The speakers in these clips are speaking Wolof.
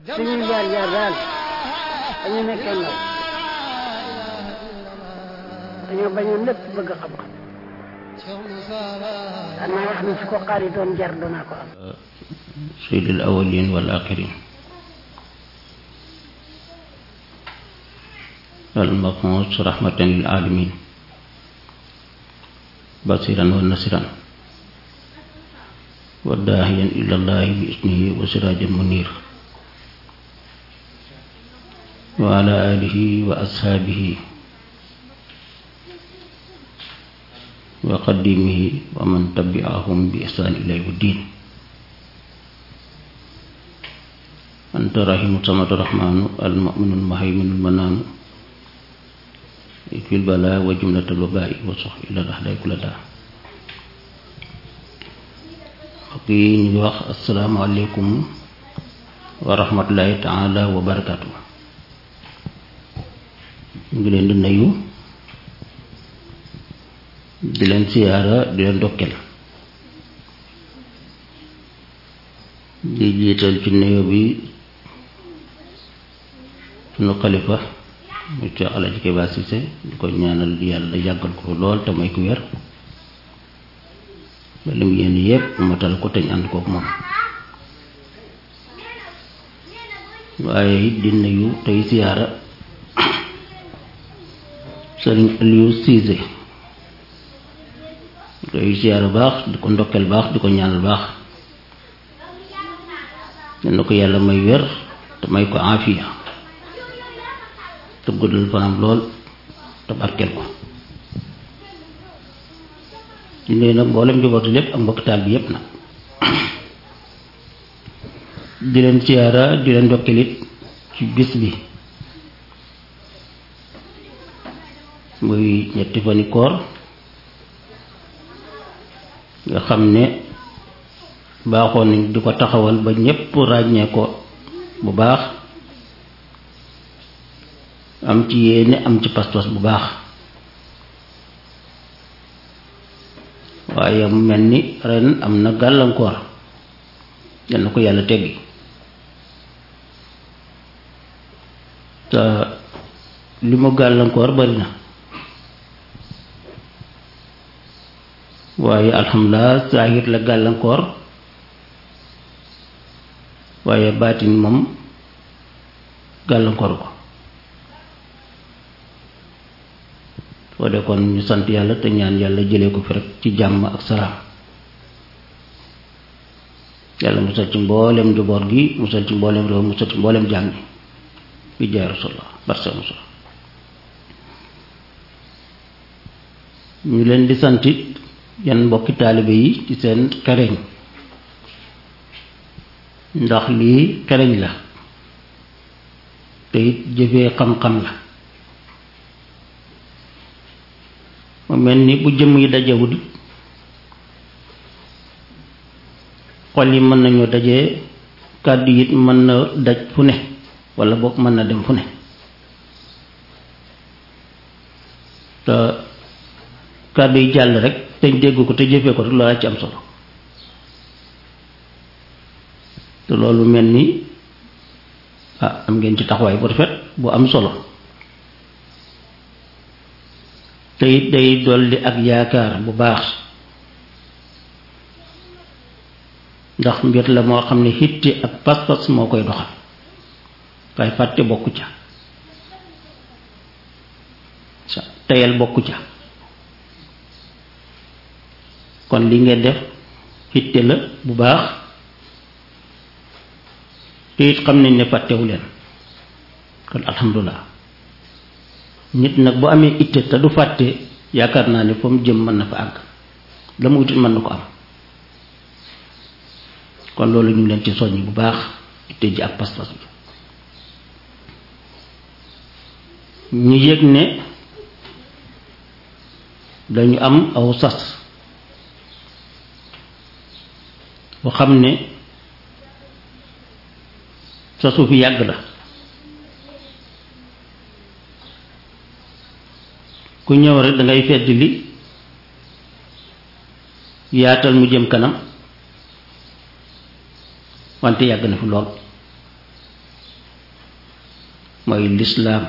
suñuy jaar jaar daal dañu nekkee ndaw dañoo bañoon lépp bëgg xam-xam daan naa wax ni su ko xaari doon jar danaa ko am سيد الأولين والآخرين المبعوث رحمة للعالمين بصيرا ونصيرا وداعيا إلى الله بإذنه وسراجا منير وعلى آله وأصحابه وقديمه ومن تبعهم بإحسان إلى يوم الدين أنت رحيم الصمد الرحمن المؤمن المهيمن المنان في البلاء وجملة الوباء وصح إلى الأحداء كل داء وقي نيوخ السلام عليكم ورحمة الله تعالى وبركاته ngi leen di nuyu di leen siyaara di leen dokkel di jiital ci nuyu bi sunu xalifa mu ci Alaaji Keba Cissé di ko ñaanal yàlla yàggal ko lool te may ku wér ba lim yéen yépp matal ko teñ ànd kook moom waaye it di nuyu tey siyaara sëriñ Aliou Cissé tey siyaara baax di ko ndokkeel baax di ko ñaanal baax na ko yàlla may wér te may ko aafiya te guddal fanam lool te barkeel ko di nuyu nag mboolem njabootu lépp ak mbokk taal bi yépp nag di leen siyaara di leen ndokkeelit ci bis bi muy ñetti fani koor nga xam ne baaxoon nañ di ko taxawal ba ñépp ràññee ko bu baax am ci yéene am ci pas-pas bu baax waaye mu mel ni ren am na gàllankoor yal na ko yàlla teggi te li mu gàllankoor bari na waaye alhamdulilah saahir la gàllankoor waaye baatin moom gàllankoor ko foo de kon ñu sant yàlla te ñaan yàlla jëlee ko fi rek ci jàmm ak salaam yàlla musal ci mboolem njaboot gi musal ci mboolem réew musal ci mboolem jàng gi bi jaay rasulullah barsa musal ñu leen di santit yan mbokki taalibe yi ci seen xereñ ndax lii xereñ la te it jëfee xam-xam la mu mel ni bu jëmm yi dajewul xol yi mën nañoo dajee kàddu it mën na daj fu ne walla boog mën na dem fu ne te kàddu yi jàll rek te dégg ko te jëfee ko rek loolaa ci am solo te loolu mel ni ah am ngeen ci taxawaay bu rafet bu am solo te it day dolli ak yaakaar bu baax ndax mbir la moo xam ne xitti ak pas-pas moo koy doxal waaye fàtte bokku ca sa teyal bokku ca kon li ngeen def xitte la bu baax te it xam nañ ne fàttewu leen kon alhamdulilah nit nag bu amee itte te du fàtte yaakaar naa ne fa mu jëm mën na fa àgg la mu wutit mën na ko am kon loolu ñu leen ci soññ bu baax itte ji ak pas-pas bi ñu yëg ne dañu am aw sas bu xam ne sasu fi yàgg la ku ñëw rek da ngay fedd li yaatal mu jëm kanam wante yàgg na fi lool mooy lislaam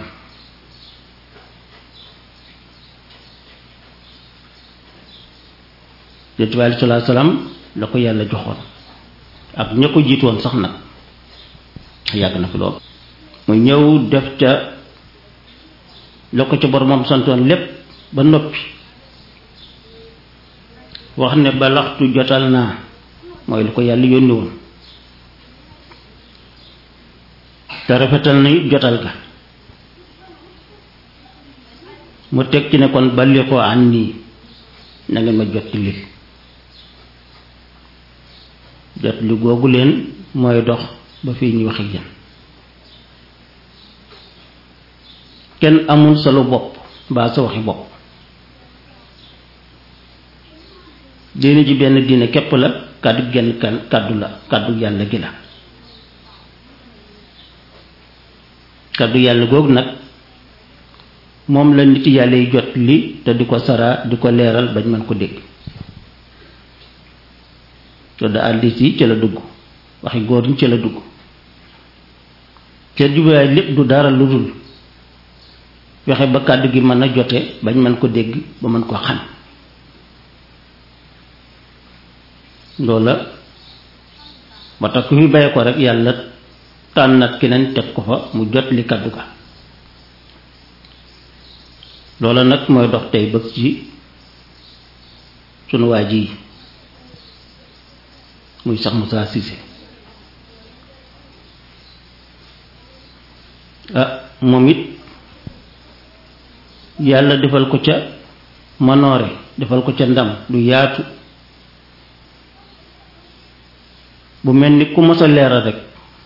yonent bi aleyhi salaatu salaam la ko yàlla joxoon ak ña ko jiitoon sax nag yàgg na fi lool mu ñëw def ca la ko ca boromam santoon lépp ba noppi wax ne balaxtu jotal naa mooy lu ko yàlla yónni woon te rafetal na it jotal ga mu teg ci ne kon balli ko an nii na ngeen ma jot li jot li googu leen mooy dox ba fii ñuy wax ak yéen kenn amul solo bopp mbaa sa waxi bopp diine ji benn diine képp la kàddu genn kan kàddu la kàddu yàlla gi la kàddu yàlla googu nag moom la nit yàlla yi jot li te di ko saraa di ko leeral bañ mën ko dégg te da àddis yi ci la dugg waxi góor ñi ci la dugg te jubluwaay lépp du dara lu dul fexe ba kàddu gi mën a jote bañ mën ko dégg ba mën ko xam loola ba tax ku fi bàyyi ko rek yàlla tànnat keneen teg ko fa mu jot li kàddu ga loola nag mooy dox tey bëgg ci sunu waa ji muy sax Moussa Cissé ah moom it yàlla defal ko ca manoore defal ko ca ndam lu yaatu bu mel ni ku mos a leeral rek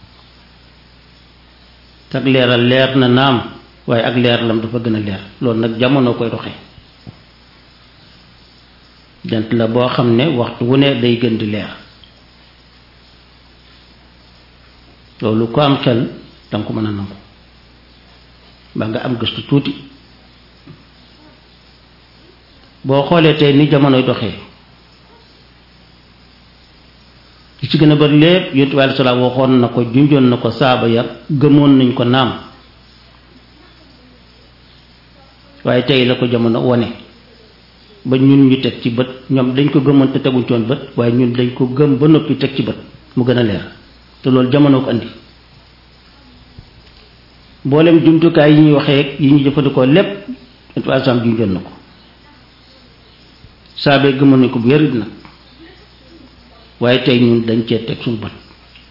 ak leeral leer na naam waaye ak leeralam dafa gën a leer loolu nag jamono koy doxee jant la boo xam ne waxtu wu ne day gën di leer loolu ko am xel danga ko mën a nangu ba nga am gëstu tuuti boo xoolee tey ni jamonoy doxee li ci gën a bari lépp yonent bi aleyhi salaam waxoon na ko junjoon na ko saaba ya gëmoon nañ ko naam waaye tey la ko jamono wone ba ñun ñu teg ci bët ñoom dañ ko gëmoon te teguñ ci woon bët waaye ñun dañ ko gëm ba noppi teg ci bët mu gën a leer te loolu jamono ko andi mboolem jumtukaay yi ñuy waxee yi ñuy jëfandikoo lépp yonent bi aleyhi salaam junjoon na ko saabee gëmoon nañ ko bu yërit nag waaye tey ñun dañ cee teg suñu bët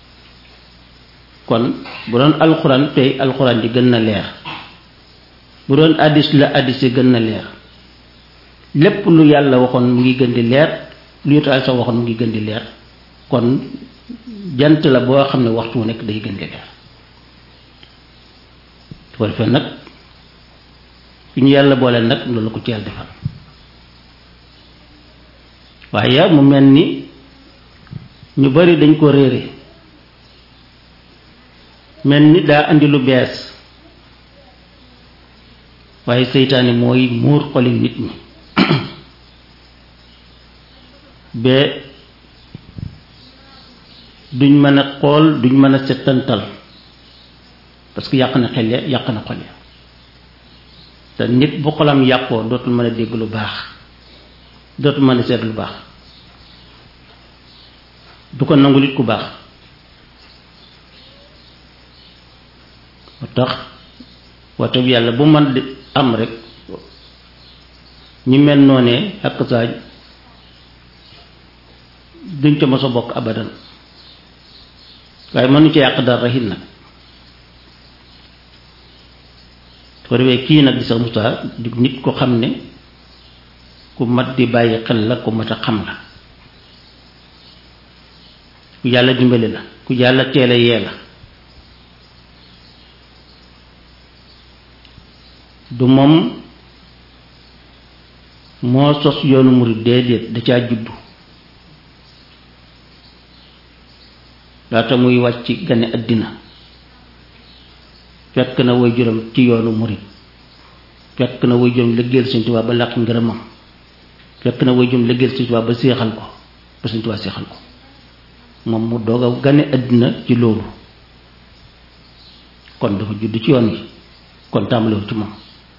kon bu doon alxuraan tey alxuraan ji gën na leer bu doon addis la addis yi gën na leer lépp lu yàlla waxoon mu ngi gën di leer lu yotaal sa waxoon mu ngi gën di leer kon jant la boo xam ne waxtu wu nekk day gën di leer su ko defee nag fi ñu yàlla boole nag loolu ko ci yàlla defal waaye mu mel ni ñu bari dañ ko réere mel ni daa andi lu bees waaye seytaane mooy muur xoli nit ñi ba duñ mën a xool duñ mën a settantal parce que yàq na xel ya yàq na xol ya te nit bu xolam yàqoo dootul mën a dégg lu baax dootul mën a seet lu baax du ko nangu nit ku baax moo tax waxtu bi yàlla bu man di am rek ñi mel noonee ak saaj duñ ca mos a bokk abadan waaye mënu ci yàq dara rahit nag su ko defee kii nag di sax Moussa di nit ko xam ne ku mat di bàyyi xel la ku mat a xam la ku yàlla dimbali la ku yàlla teele yee la du moom moo sos yoonu murid déedéet da caa juddu laata muy wàcc gane àddina fekk na way juróom ci yoonu murid fekk na way juróom liggéeyal Sëñ Tuubaa ba làq ngërëmam fekk na way juróom liggéeyal Sëñ Tuubaa ba séexal ko ba Sëñ Tuubaa séexal ko moom mu doog a gane àddina ci loolu kon dafa judd ci yoon wi kon tàmbalewul ci moom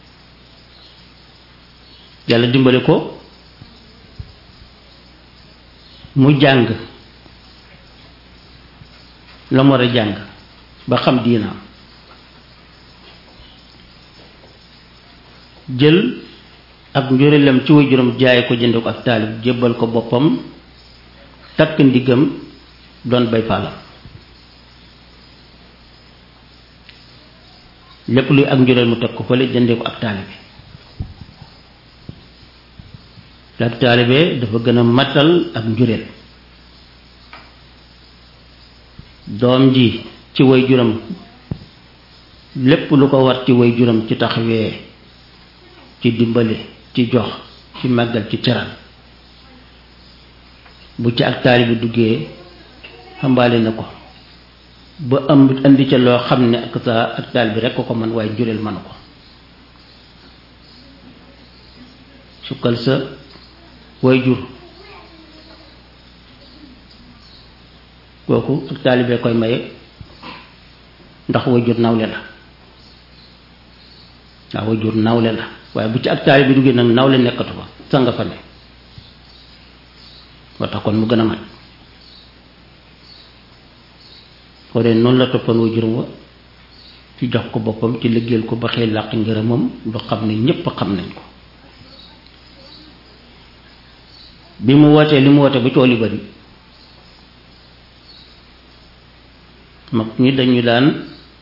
yàlla dimbali ko mu jàng la mu war a jàng ba xam diinaam jël ak njurelam ci waajuram jaay ko jënd ko ak taalib jébbal ko boppam takk ndiggam doon bay faalam lépp luy ak njureel mu teg ko fële jëndee ko ak taalibe te ak taalibe dafa gën a matal ak njureel doom ji ci waajuram lépp lu ko war ci waajuram ci taxawee ci dimbali ci jox ci màggal ci teral bu ci ak taalibe duggee xambaale na ko ba am indi ca loo xam ne ak sa ak taal bi rekk ko man waaye jureel manu ko sukkal sa way jur kooku ak taalibee koy maye ndax way jur nawle la waaw way jur nawle la waaye bu ci ak taalibe duggee nag nawle nekkatu fa sa nga fa ne moo tax kon mu gën a mat foo dee noonu la toppoon waajuram wa ci jox ko boppam ci liggéeyal ko ba xëy làq ngërëmam lu xam ne ñépp xam nañ ko bi mu wootee li mu woote ba coow li bari mag ñi dañu daan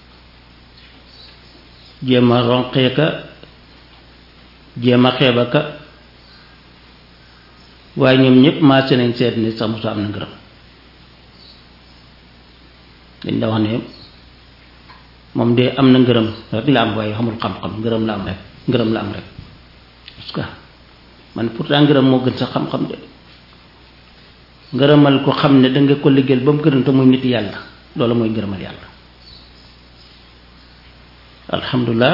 jéem a ronqee ka jéem a xeeba ka waaye ñoom ñépp maase nañ seet ni sax musa am na ngërëm dañ da wax ne moom de am na ngërëm rek la am waaye xamul xam-xam ngërëm la am rek ngërëm la am rek parce que man pourtant ngërëm moo gën sax xam-xam de ngërëmal ko xam ne danga ko liggéeyal ba mu gërëm te muy nit yàlla loolu mooy ngërëmal yàlla alhamdulilah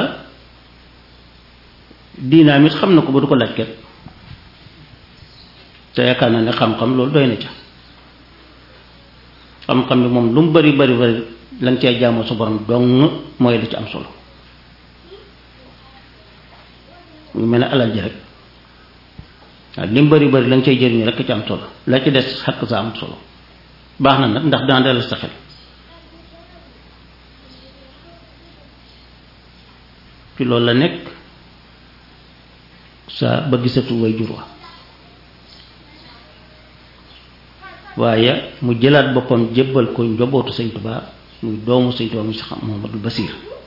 diinaam it xam na ko ba du ko laaj ket te yaakaar naa ne xam-xam loolu doy na ca xam-xam bi moom lu mu bari bari bari lañ cee jaamoo sa borom dong mooy li ci am solo mu mel ne alal ji rek waaw li mu bari bari lañ cay jëriñu rek ci am solo la ci des xakk sa am solo baax na nag ndax dana dalal sa xel ci loolu la nekk sa ba gisatu way jur wa waaye mu jëlaat boppam jébbal ko njobootu sëñ Tuubaa muy doomu sëñ Tuubaa muy sax Muhammadul Basiir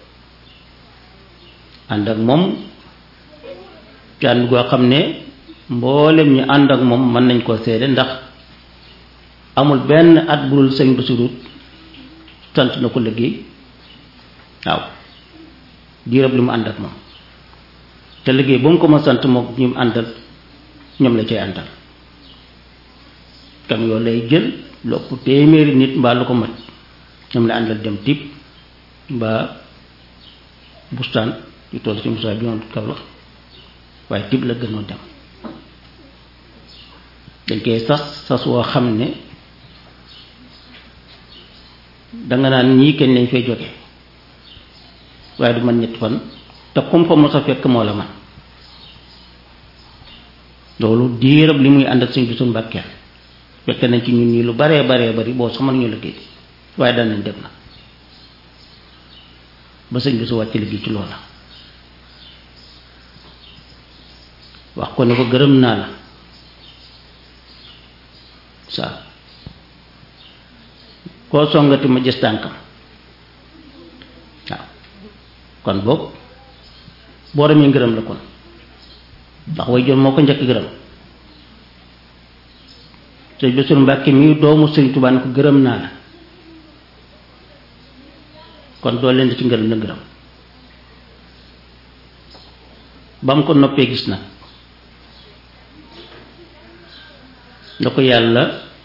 ànd ak moom ci ànd goo xam ne mboolem ñu ànd ak moom mën nañ koo seede ndax amul benn at bu dul sëñ Basiiru sant na ko liggéey waaw diirab li mu ànd ak moom te liggéey ba mu ko ma sant moom ñu mu àndal ñoom la cay àndal kam yoo lay jël lopp téeméeri nit mbaa lu ko mat ñoom la àndal dem tib mbaa bustaan yu toll ci musaa bi yoon kaw la waaye tib la gënoon dem dañ koy sas sas woo xam ne danga naan ñii kenn lañ fay jóge waaye du man ñett fan te comme fa mos a fekk moo la man loolu diirab li muy ànd ak suñ bisul mbàkkeel fekk nañ ci ñun ñii lu baree baree bari boo sax mën ñu liggéey waaye daan nañ dem na ba sëñ bi su wàcc liggéey ci loola wax ko ne ko gërëm naa la saa koo songati ma gis tànkam waaw kon boog boo demee ngërëm la kon ndax way jot moo ko njëkk gërëm sëñ Bassirou Mbàkke mii doomu sëñ Tuubaa ne ko gërëm naa la kon doo leen di ci ngërëm la gërëm ba mu ko noppee gis nag da ko yàlla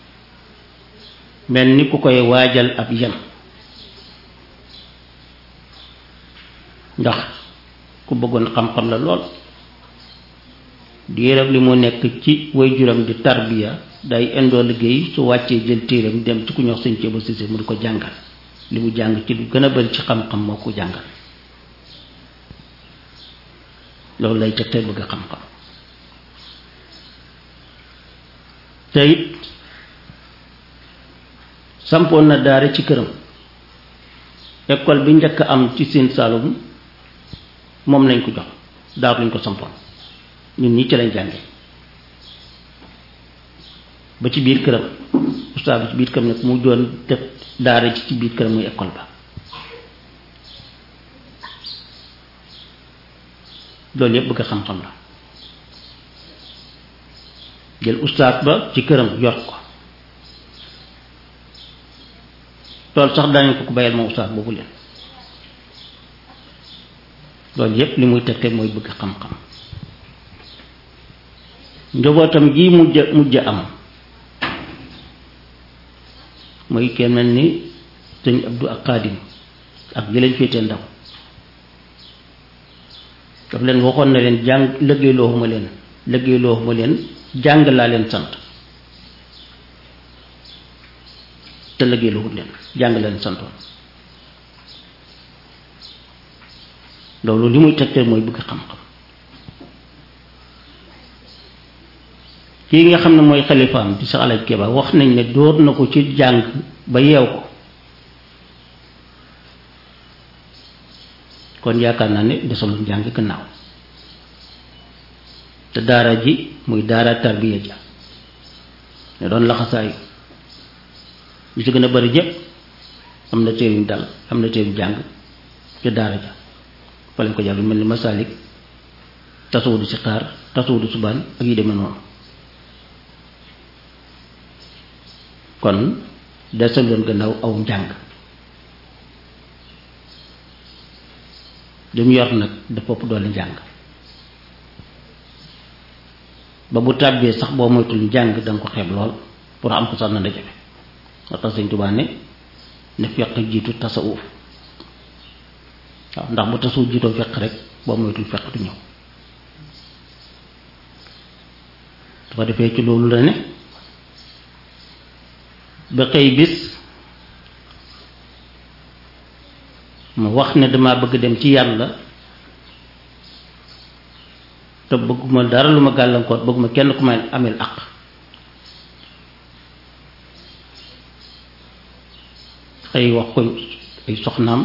mel ni ku koy waajal ab yem ndax ku bëggoon xam-xam la lool diirab li mu nekk ci waajuram di tarbiya day indoo liggéey su wàccee jël téeram dem ci ku ñox sëñ Ceeba Sise mu di ko jàngal li mu jàng ci lu gën a bari ci xam-xam moo ko jàngal loolu lay teg tey bëgg xam-xam te it sampoon na daara ci këram école bi njëkk am ci Sine Saloum moom lañ ko jox daaw lañ ko sampoon ñun ñi ci lañ jànge ba ci biir këram ustaas bi ci biir këram nag mu doon def daara ci ci biir këram muy école ba loolu yëpp bëgg xam-xam la jël ustaas ba ci këram yor ko loolu sax daañu ko ko bayal moom ustaas boobu leen loolu yëpp li muy tegte mooy bëgg xam-xam njabootam gi mujj mujj am mooy kenn mel ni sëñ Abdou ak Xaadim ak li leen féetee ndaw daf leen waxoon na leen jàng liggéeyloo ma leen liggéeyloo ma leen jàng laa leen sant te liggéeyloo leen jàng leen santoon loolu li muy tegte mooy bëgg xam-xam kii nga xam ne mooy xalifaam di sa alaj Keba wax nañ ne dóor na ko ci jàng ba yeew ko kon yaakaar naa ne desalul jàng gannaaw te daara ji muy daara tarbiya ja ne doon laxasaayu ñu ci gën a bari jëpp am na téer yu dal am na téer yu jàng ci daara ja fa lañ ko jàng mel ni masaalik tasawudu si xaar tasawudu subaan ak yi demee noonu kon desaloon gannaaw aw njàng li mu yor nag dafa ëpp doole njàng ba bu tàbbee sax boo moytul njàng da nga ko xeeb lool pour am ko sax na da jafe moo tax Sëñ Tuubaa ne ne fekk jiitu tasawuf waaw ndax bu tasawuf jiitoo fekk rek boo moytul fekk du ñëw dafa defee ci loolu la ne ba xëy bis mu wax ne dama bëgg dem ci yàlla te bëgguma dara lu ma gàllankoor bëgguma kenn ku may amel àq xëy wax ko ay soxnaam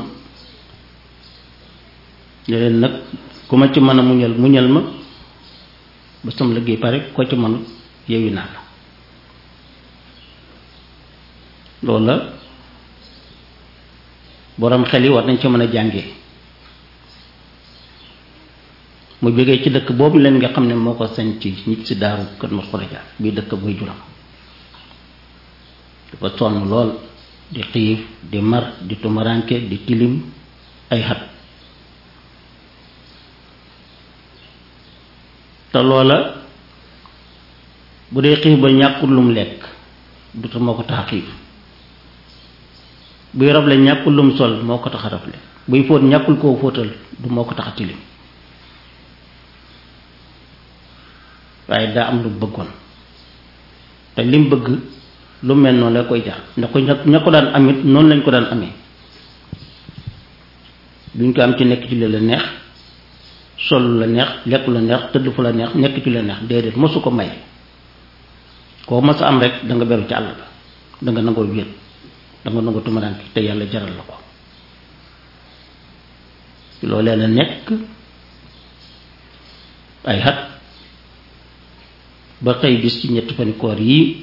ne leen nag ku ma ci mën a muñal muñal ma ba sama liggéey pare ko ci mënut yeewi naa la loolu la boroom xel yi war nañ ci mën a jàngee mu jógee ci dëkk boobu leen nga xam ne moo ko sañ ci nit si daaru kër ma xuraja bii dëkk buy juram dafa sonn lool di xiif di mar di tumaranke di tilim ay xat te loola bu dee xiif ba ñàkkul lum lekk du te moo ko tax a xiif buy rable ñàkkul lum sol moo ko tax a rable buy fóot ñàkkul koo fóotal du moo ko tax a tilim waaye daa am lu bëggoon te lim bëgg lu mel noonu la koy jar ndax ko ña ko daan amit noonu lañ ko daan amee duñ ko am ci nekk ci li la neex sol la neex lekk la neex tëdd fu la neex nekk ci la neex déedéet mosu ko may koo mos a am rek da nga beru ci àll ba da nga nangoo wéet da nga nangoo tumuraanke te yàlla jaral la ko loolee la nekk ay xat ba xëy bis ci ñetti fani koor yii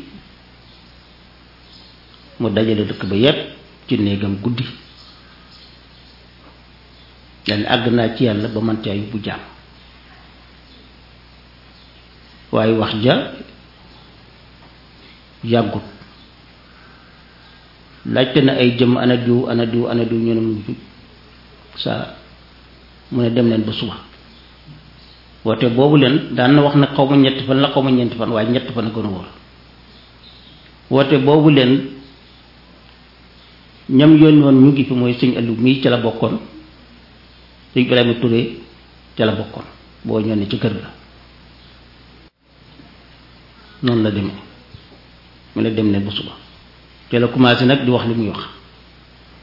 mu dajale dëkk ba yépp ci néegam guddi dane àgg naa ci yàlla ba man caa yóbbu jaam waaye wax ja yàggut laajte na ay jëm ana diw ana diw ana diw ñu ne mu saa mu ne dem leen ba suba woote boobu leen daan na wax ne xaw ma ñetti fan la xaw ma ñeenti fan waaye ñetti fan a gën a wóor woote boobu leen ñam yónni woon ñu ngi fi mooy sëñ Aliou mii ca la bokkoon sëñ Ibrahima Touré ca la bokkoon boo ñëw ne ci kër ga noonu la demee mu ne dem leen ba suba te la commencé nag di wax li muy wax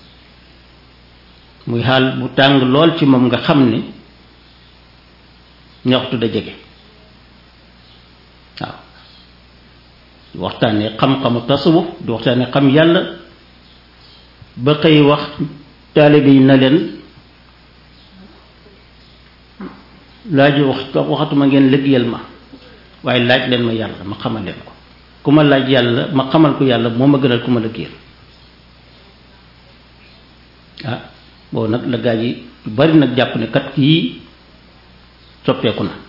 muy xaal bu tàng lool ci moom nga xam ne ne waxtu da jege waaw di waxtaanee xam-xamu tasawuf di waxtaanee xam yàlla ba xëy wax taalibe yi na leen laaj wax waxatuma ngeen liggéeyal ma waaye laaj leen ma yàlla ma xamal leen ko ku ma laaj yàlla ma xamal ko yàlla moo ma gënal ku ma liggéeyal ah boobu nag la gaa yi bari nag jàpp ne kat kii soppeeku na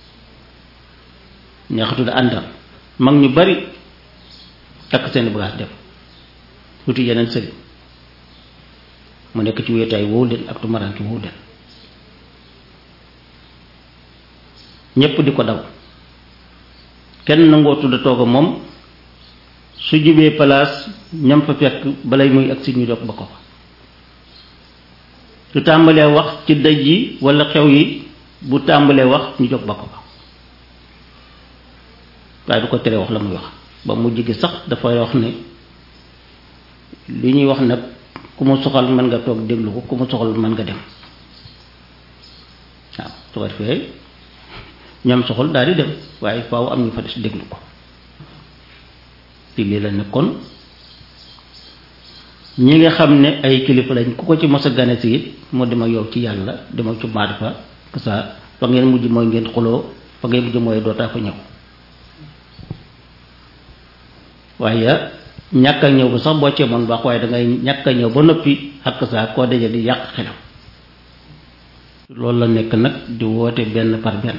neexatu da àndal mag ñu bari takk seeni bagaas dem wuti yeneen sëriñ mu nekk ci wéetaay woowu leen ak tumaraanki woowu leen ñépp di ko daw kenn nangoo tudd toog moom su jubee palaas ñam fa fekk balay muy ak si ñu dog ba ko fa su tàmbalee wax ci dëj yi walla xew yi bu tàmbalee wax ñu jóg ba ko fa waaye du ko teree wax la muy wax ba mu jigi sax dafay wax ne li ñuy wax nag ku mu soxal mën nga toog déglu ko ku mu soxal mën nga dem waaw su ko defee ñam soxal daal di dem waaye faaw am ñu fa des déglu ko ci lii la nekkoon ñi nga xam ne ay kilifa lañ ku ko ci mos a gane si it moo dem ak yow ci yàlla dem ak ci maarifa que ça fa ngeen mujj mooy ngeen xuloo fa ngeen mujj mooy dootaa fa ñëw waaye ñàkk a ñëw ba sax boo cee moon baax waaye dangay ñàkk a ñëw ba noppi ak saa koo daje di yàq xelam loolu la nekk nag di woote benn par benn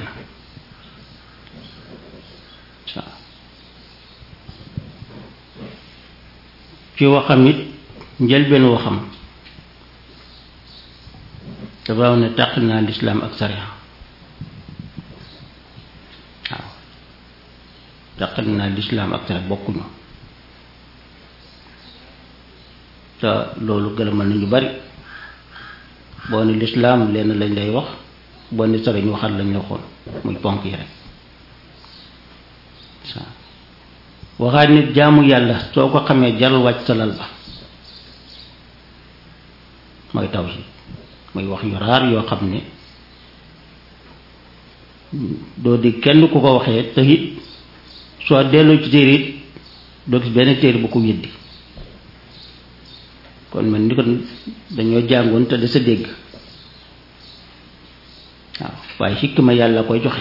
waaw ci waxam it njëlbeen waxam dafa wax ne tàq naa lislaam ak sariya waaw tàq naa lislaam ak sariya bokkuñu te loolu gëlëmal nañu bari boo ni lislaam lenn lañ lay wax boo ni sariya ñu waxal lañ la waxoon muy ponk yi rek waxaat nit jaamu yàlla soo ko xamee jaral wàcc sa lal ba mooy tawhid muy wax yu raar yoo xam ne doo di kenn ku ko waxee te it soo delloo ci téere it doo gis benn téere bu ko weddi kon man ni ko dañoo jàngoon te da sa dégg waaw waaye xikma yàlla koy joxe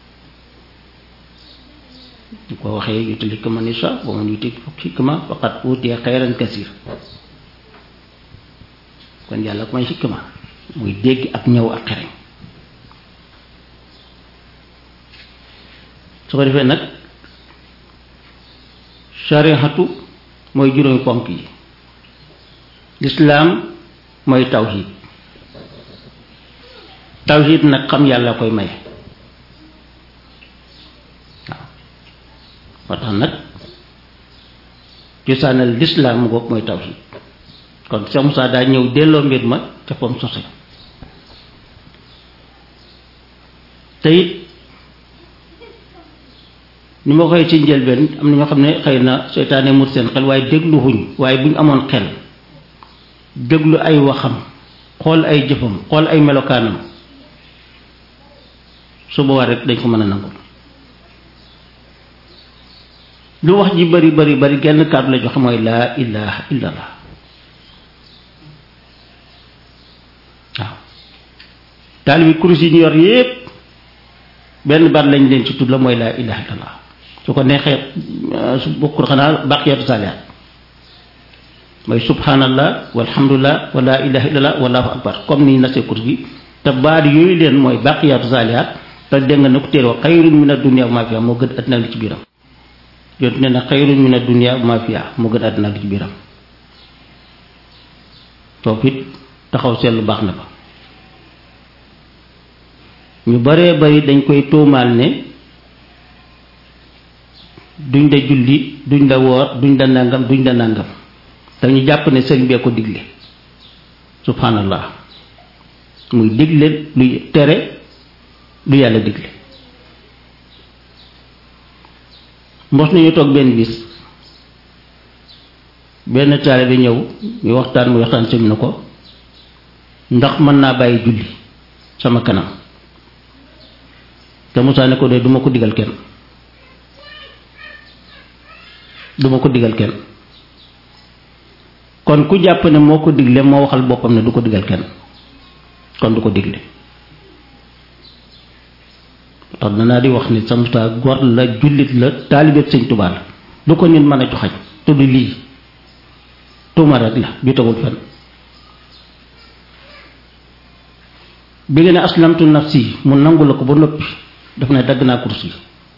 ñu ko waxee yutil xikma ni sa ba man yutil xikma faqat utiya xayran kasir kon yàlla ko may xikma muy dégg ak ñëw ak xereñ su ko defee nag sarihatu mooy juróomi ponk yi lislaam mooy tawhid tawhid nag xam yàlla koy maye waaw moo tax nag cosaanal lislaam ngoog mooy tawhid kon Cheikh Moussa daa ñëw delloo mbir ma ca fam sose te it ni ma koy ci njëlbeen am na ñoo xam ne xëy na seytaane mut seen xel waaye déglu xuñ waaye bu ñu amoon xel déglu ay waxam xool ay jëfam xool ay melokaanam su boobaa rek dañ ko mën a nangul lu wax ji bari bari bari genn kàddu la joxe mooy laa ilaha illallah waaw taalibi kurus yi ñu yor yépp benn baat lañ leen ci tudd la mooy laa ilaha illallah su ko neexee su bokkul xanaa baqiyatu saalihaat mooy subhanallah walhamdulillah wa laa ilaha illallah wallahu akbar comme ni nasee kurus gi te baat yooyu leen mooy baqiyatu saalihaat te dégg nga ne ko téere wa xayrun min ad-dunya wa ma fiha moo gën àddina li ci biiram yontu ne na xayrun min ad-dunya wa ma fiha moo gën àddina li ci biiram foofu it taxaw seetlu baax na fa ñu baree bari dañ koy tuumaal ne duñ la julli duñ la woor duñ la nàngam duñ la nàngam te ñu jàpp ne sëriñ bee ko digle subhanallah muy digle luy tere lu yàlla digle mos nañu toog benn bis benn taale bi ñëw ñu waxtaan mu waxtaan sëñ na ko ndax mën naa bàyyi julli sama kanam te Moussa ne ko de duma ko digal kenn duma ko digal kenn kon ku jàpp ne moo ko digle moo waxal boppam ne du ko digal kenn kon du ko digle tax danaa di wax ni sa Moussa gor la jullit la taalibeeb sëñ Tuubaa la lu ko nit mën a joxañ tudd lii tuuma rek la ju tegul fenn bi nga ne aslamtu nafsi mu nangu la ko ba noppi daf ne dagg naa kurus gi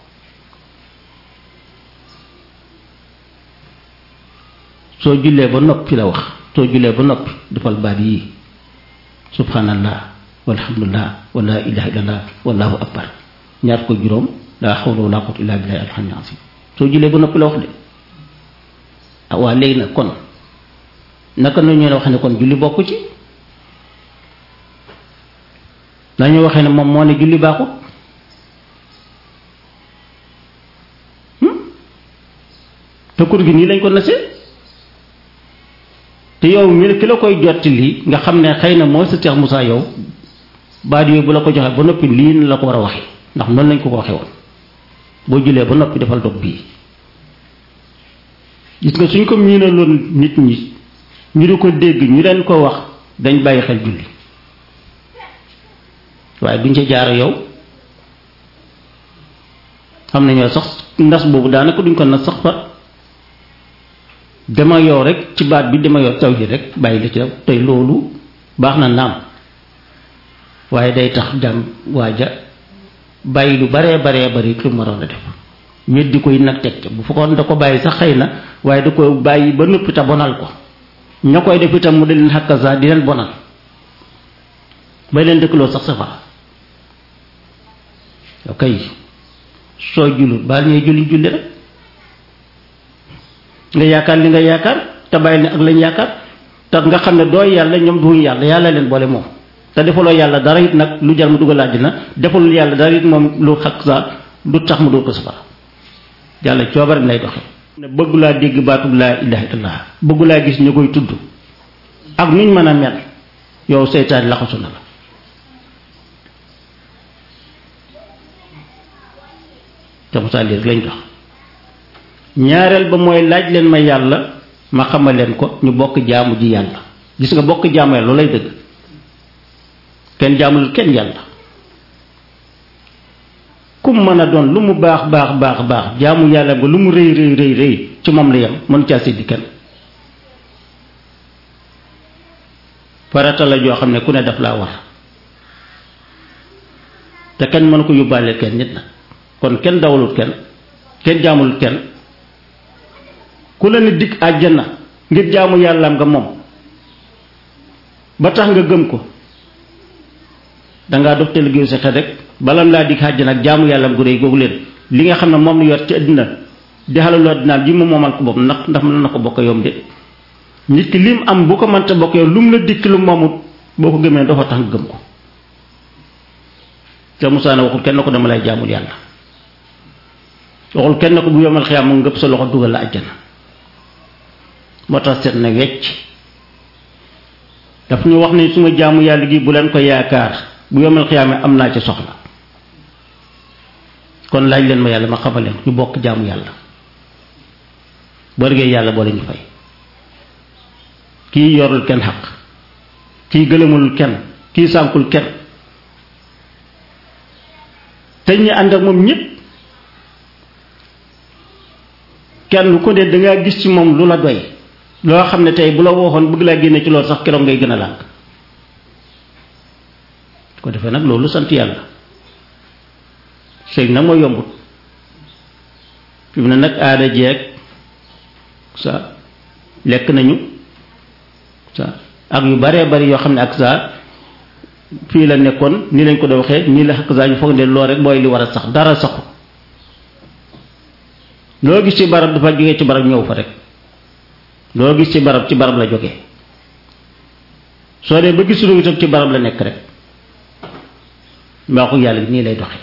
soo jullee ba noppi la wax soo jullee ba noppi defal baat yii subhanallah walhamdulillah wala ilaha illallah wallahu akbar ñaar ko juróom laa hawla wala quwwata illa billahi al-aliyyil azim soo jullee ba noppi la wax de ah waa léegi nag kon naka la ñu wax ne kon julli bokk ci dañu waxee ne moom moo ne julli baaxut te kur gi nii lañ ko nasee te yow mi ki la koy jotti lii nga xam ne xëy na mooy sa Cheikh Moussa yow baat yooyu bu la ko joxee ba noppi lii la ko war a waxee ndax noonu lañ ko ko waxee woon boo jullee ba noppi defal dog bii gis nga suñ ko miinaloon nit ñi ñu di ko dégg ñu leen ko wax dañ bàyyi xel julli waaye duñ ca jaara yow xam nañoo sax ndas boobu daanaka duñ ko nas sax fa dama yow rek ci baat bi dama yow taw ji rek bàyyi la ci def tey loolu baax na naam waaye day tax jàm waaja bàyyi lu baree baree bari lu mu waroon a def weddi koy nag teg ca bu fekkoon da ko bàyyi sax xëy na waaye da ko bàyyi ba noppi te bonal ko ña koy def itam mu di leen xàkkasaa di leen bonal bay leen dëkkaloo sax safara ok soo julul baal ñuy julli julli rek nga yaakaar li nga yaakaar te bàyyi ne ak lañ yaakaar te nga xam ne dooy yàlla ñoom duñu yàlla yàlla leen boole moom te defaloo yàlla dara it nag lu jar mu dugal àddina defalul yàlla dara it moom lu xaq sa du tax mu dul ko safara yàlla coobaram lay doxe ne bëggu laa dégg baatub laa ilaha illallah bëggu laa gis ñu koy tudd ak nuñ mën a mel yow seytaan laxasu na la te Moussa lii rek lañ dox ñaareel ba mooy laaj leen ma yàlla ma xamal leen ko ñu bokk jaamu ji yàlla gis nga bokk jaamu yàlla loolu lay dëgg kenn jaamul kenn yàlla kum mën a doon lu mu baax baax baax baax jaamu yàlla ba lu mu rëy rëy rëy rëy ci moom la yem mënu caa séddi kenn farata la joo xam ne ku ne daf laa war te kenn mënu ko yóbbaale kenn nit nag kon kenn dawalut kenn kenn jaamulut kenn ku la ne dikk àjjana ngir jaamu yàllaam nga moom ba tax nga gëm ko dangaa dox te liggéeyu sa xel rek balam laa dikk àjjana ak jaamu yàllaam gu réy googu leen li nga xam ne moom la yor ci àddina di xalalu àddinaam ji mu moomal ko bopp ndax ndax mën na ko bokk yom de nit ki lim am bu ko mënta bokk yow lu mu la dikk lu moomut boo ko gëmee dafa tax nga gëm ko te Musaa ne waxul kenn ko dama lay jaamul yàlla waxul kenn ko bu yomal xiyaam mu ngëpp sa loxo dugal la àjjana moo tax seet na wecc daf ñu wax ne suma jaamu yàlla gi bu leen ko yaakaar bu yomal xiyaame am naa ci soxla kon laaj leen ma yàlla ma xamal leen ñu bokk jaamu yàlla boo liggéey yàlla boole ñu fay kii yorul kenn xaq kii gëlëmul kenn kii sànkul kenn te ñi ànd ak moom ñépp kenn ku ne dangaa gis ci moom lu la doy loo xam ne tey bu la waxoon bëgg laa génne ci loolu sax keroog ngay gën a lànk ko defee nag loolu sant yàlla sëy nag mooy yombut fi mu ne nag aada jeeg sa lekk nañu sa ak yu baree bari yoo xam ne ak sa fii la nekkoon nii lañ ko doon waxee nii la ak sa ñu foog ne loolu rek mooy li war a sax dara saxu loo gis ci barab dafa jógee ci barab ñëw fa rek loo gis ci barab ci barab la jógee soo dee ba gisuloo itam ci barab la nekk rek mbaaxu yàlla bi nii lay doxee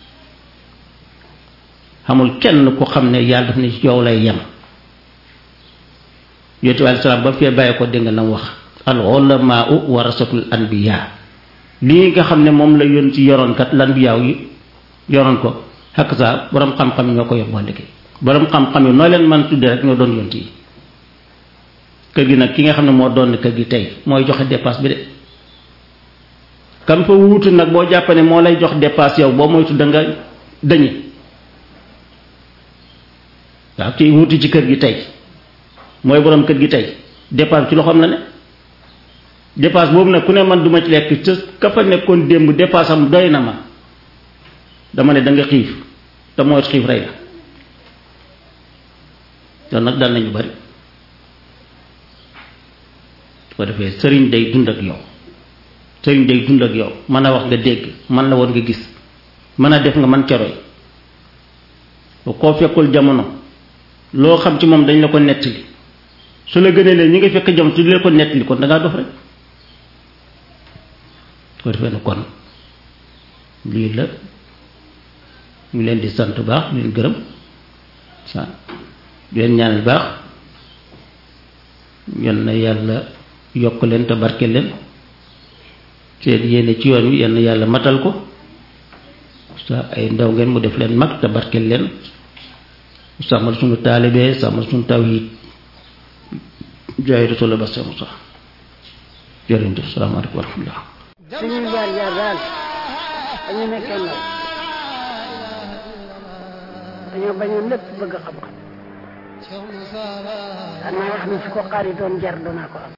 xamul kenn ku xam ne yàlla daf ne ci yow lay yem yonent bi aleyhi salaam ba fee bàyyi ko dégg nga na wax al ulamaau warasatul anbiya lii nga xam ne moom la yoon ci yoroon kat lanbiyaaw yi yoroon ko xakk saa borom xam-xam yi ñoo ko yor boo ndeke borom xam-xam yi noo leen man tudde rek ñoo doon yont yi kër gi nag ki nga xam ne moo doon kër gi tey mooy joxe dépasse bi de kam fa wuutu nag boo jàpp ne moo lay jox dépasse yow boo moytu da nga dañi waaw kii wuutu ci kër gi tey mooy borom kër gi tey dépasse ci loxoom la ne dépasse boobu nag ku ne man duma ci lekk te ka fa nekkoon démb dépasse am doy na ma dama ne da nga xiif te mooy xiif rey la loolu nag dal nañu bari su ko defee sëriñ day dund ak yow sëriñ day dund ak yow mën a wax nga dégg man la woon nga gis mën a def nga man ceroy koo fekkul jamono loo xam ci moom dañ la ko nettali su la gënee leen ñi nga fekk jamono su di la ko nettali kon dangaa dof rek su ko defee ne kon lii la ñu leen di sant baax leen gërëm sa leen ñaanal baax yal na yàlla yokk leen te barke leen seen yéene ci yoon wi yal na yàlla matal ko sa ay ndaw ngeen mu def leen mag te barke leen sàmmal suñu taalibee sàmmal suñu tawhid jaay rasul ba sa musa jërëjëf salaamaaleykum wa rahmatullah suñuy jaar jaar daal dañu nekkee ndaw dañoo bañoon lépp bëgg xam-xam. daan naa wax ne su ko xaaritoon jar doonaa ko am.